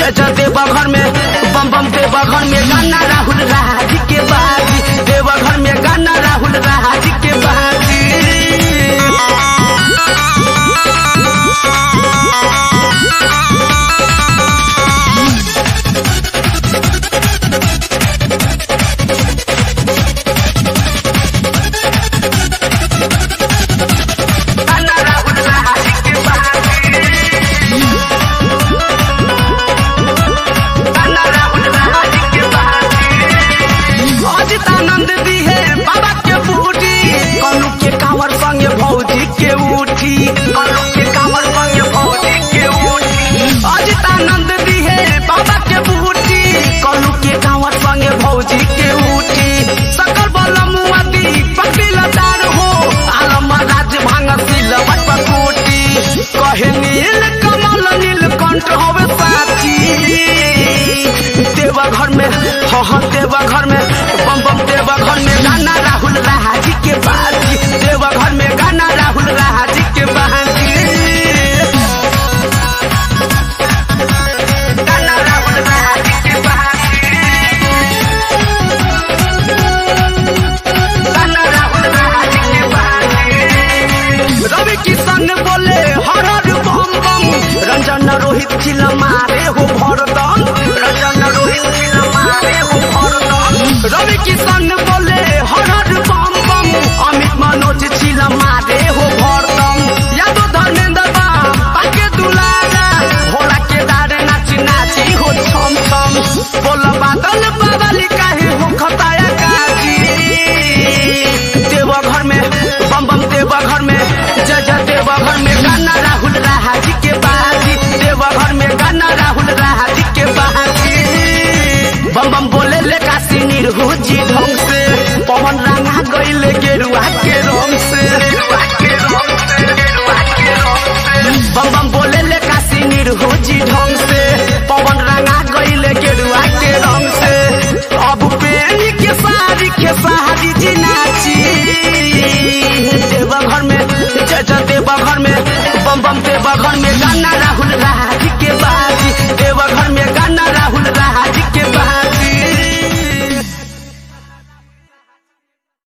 जय जय देवघर में बम बम देवघर में गाना राहुल राज के बाजी देवघर में गाना राहुल राज के बाजी गाना राहुल राज के बाजी गाना राहुल राज के बाजी अजित आनंद दी है बाबा के बूटी कनु के कांवर संगे भौजी के उठी कनु के कांवर संगे भौजी के उठी अजित आनंद दी है बाबा के बूटी कनु के कांवर संगे भौजी के उठी सकल बल मुआती पकड़िल दार हो आलम राज भांग सिल पटपकोटी कहे नील कमल नील कंठ होवे साची देवघर में हाँ हाँ देवघर में बम बम देवघर में गाना राहुल राजी के बाजी देवघर में गाना राहुल राजी के बाजी गाना राहुल राजी के बाजी गाना राहुल राजी के बाजी रवि किशन बोले हर हर बम बम रंजन रोहित चिल मारे हो भरदम रंजन रोहित चिल मारे हो भरदम रवि किशन बोले हर हर बम बम अमित मनोज चिल मारे हो भरदम यादव धर्मेंद्र बा पाके दुलारा भोला के दारे नाची नाची हो छम छम बोल बादल बादल काहे हो खताया काजी देवघर में बम बम देवघर में जय जय देवघर में गाना राहुल राजी के बाजी देवघर में गाना राहुल राजी के बाजी बम बम बोले ले काशी निर्हुजी ढंग से पवन रंगा गईले गेरुआ के रंग से गेरुआ के रंग से गेरुआ के रंग से बम बम बोले ले काशी निर्हुजी ढंग से पवन रंगा गईले गेरुआ के रंग से अब पेनी के सारी के सारी जी नाची देवघर में जय जय देव